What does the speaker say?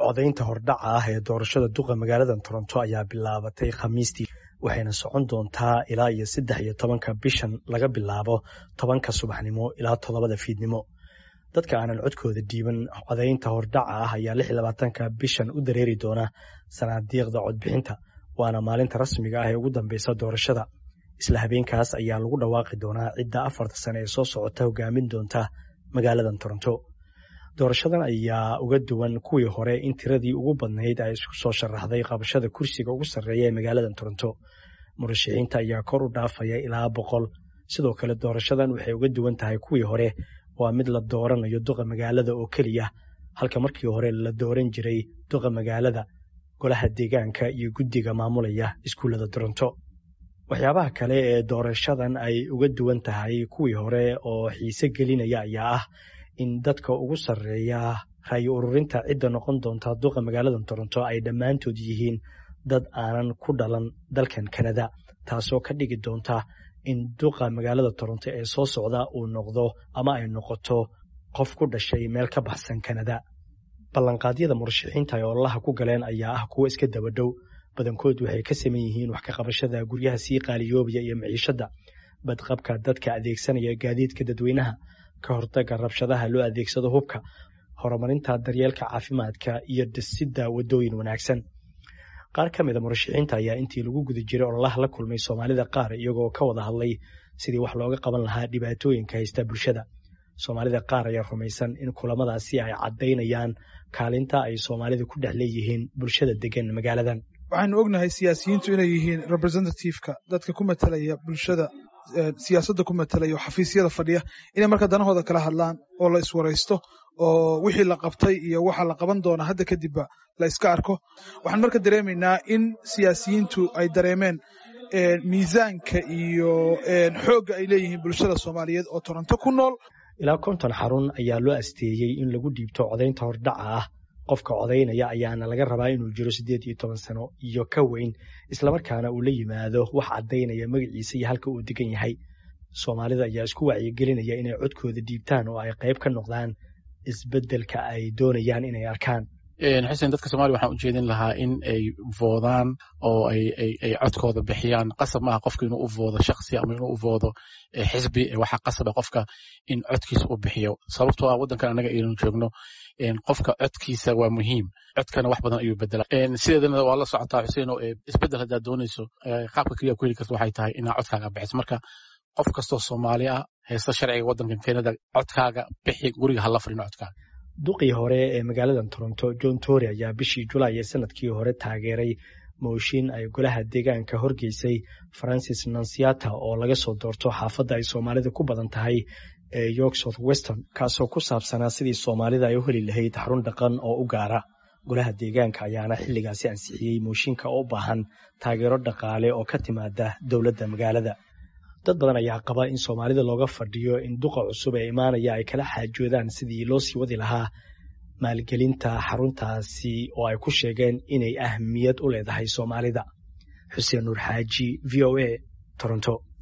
codaynta hordhaca ah ee doorashada duqa magaalada toronto ayaa bilaabatay khamiistii waxayna socon doontaa ilaa iyo saddex iyo tobanka bishan laga bilaabo tobanka subaxnimo ilaa toddobada fiidnimo dadka aanan codkooda dhiiban codaynta hordhaca ah ayaa lix iyo labaatanka bishan u dareeri doona sanaadiiqda codbixinta waana maalinta rasmiga ah ee ugu dambeysa doorashada isla habeenkaas ayaa lagu dhawaaqi doonaa cidda afarta sane ee soo socota hogaamin doonta magaalada toronto doorashadan ayaa uga duwan kuwii hore in tiradii ugu badnayd ay isku soo sharaxday qabashada kursiga ugu sarreeya ee magaalada toronto murashaxiinta ayaa kor u dhaafaya ilaa boqol sidoo kale doorashadan waxay uga duwan tahay kuwii hore waa mid la dooranayo duqa magaalada oo keliya halka markii hore la dooran jiray duqa magaalada golaha deegaanka iyo guddiga maamulaya iskuullada toronto waxyaabaha kale ee doorashadan ay uga duwan tahay kuwii hore oo xiise gelinaya ayaa ah in dadka ugu sarreeya rayi ururinta cidda noqon doonta duqa magaalada toronto ay dhammaantood yihiin dad aanan ku dhalan dalkan kanada taasoo ka dhigi doonta in duqa magaalada toronto ee soo socda uu noqdo ama ay noqoto qof ku dhashay meel ka baxsan kanada ballanqaadyada murashaxiinta ay ololaha ku galeen ayaa ah kuwo iska daba dhow badankood waxay ka saman yihiin wax ka qabashada guryaha sii qaaliyoobaya iyo maciishadda badqabka dadka adeegsanaya gaadiidka dadweynaha ka hortagga rabshadaha loo adeegsado hubka horumarinta daryeelka caafimaadka iyo dhisidda waddooyin wanaagsan qaar ka mida murashaxiinta ayaa intii lagu guda jiray ololaha la kulmay soomaalida qaar iyagoo ka wada hadlay sidii wax looga qaban lahaa dhibaatooyinka haysta bulshada soomaalida qaar ayaa rumaysan in kulamadaasi ay caddaynayaan kaalinta ay soomaalida ku dhex leeyihiin bulshada degan magaaladan waxaanu ognahay siyaasiyiintu inay yihiin representativeka dadka ku matalaya bulshada siyaasadda ku matalaya oo xafiisyada fadhiya inay marka danahooda kala hadlaan oo la iswaraysto oo wixii la qabtay iyo waxa la qaban doona hadda kadibba la iska arko waxaan marka dareemaynaa in siyaasiyiintu ay dareemeen miisaanka iyo xoogga ay leeyihiin bulshada soomaaliyeed oo toronto ku nool ilaa konton xarun ayaa loo asteeyey in lagu dhiibto codaynta hordhaca ah qofka codaynaya ayaana laga rabaa inuu jiro siddeed iyo toban sano iyo ka weyn islamarkaana uu la yimaado wax caddaynaya magaciisa iyo halka uu degan yahay soomaalida ayaa isku wacyigelinaya inay codkooda dhiibtaan oo ay qayb ka noqdaan isbeddelka ay doonayaan inay arkaan xuseen dadka soomaliya waxaan u jeedin lahaa in ay voodaan oo ay codkooda bixiyaan qasab maaha qofka inuu u voodo shaksi ama inuu u voodo xisbi waxaa qasaba qofka in codkiisa u bixiyo sababtoo ah waddankan annaga aynu joogno qofka codkiisa waa muhiim codkana wax badan ayuu bedela sideedana waa la socotaa xuseen oo isbeddel haddaad doonayso qaabka keliya ku heli karta waxay tahay inaad codkaaga bixiso marka qof kastoo soomaali ah haysta sharciga waddankan kenada codkaaga bixi guriga hala fadhino codkaaga duqii hore ee magaalada toronto john tory ayaa bishii julaay ee sanadkii hore taageeray mooshin ay golaha deegaanka horgeysay francis nansiata oo laga soo doorto xaafadda ay soomaalida ku badan tahay ee york south weston kaasoo ku saabsanaa sidii soomaalida ay u heli lahayd xarun dhaqan oo u gaara golaha deegaanka ayaana xilligaasi ansixiyey mooshinka oo u baahan taageero dhaqaale oo ka timaada dowladda magaalada dad badan ayaa qaba in soomaalida looga fadhiyo in duqa cusub ee imaanaya ay kala xaajoodaan sidii loo sii wadi lahaa maalgelinta xaruntaasi oo ay ku sheegeen inay ahmiyad u leedahay soomaalida xuseen nuur xaaji v o a toronto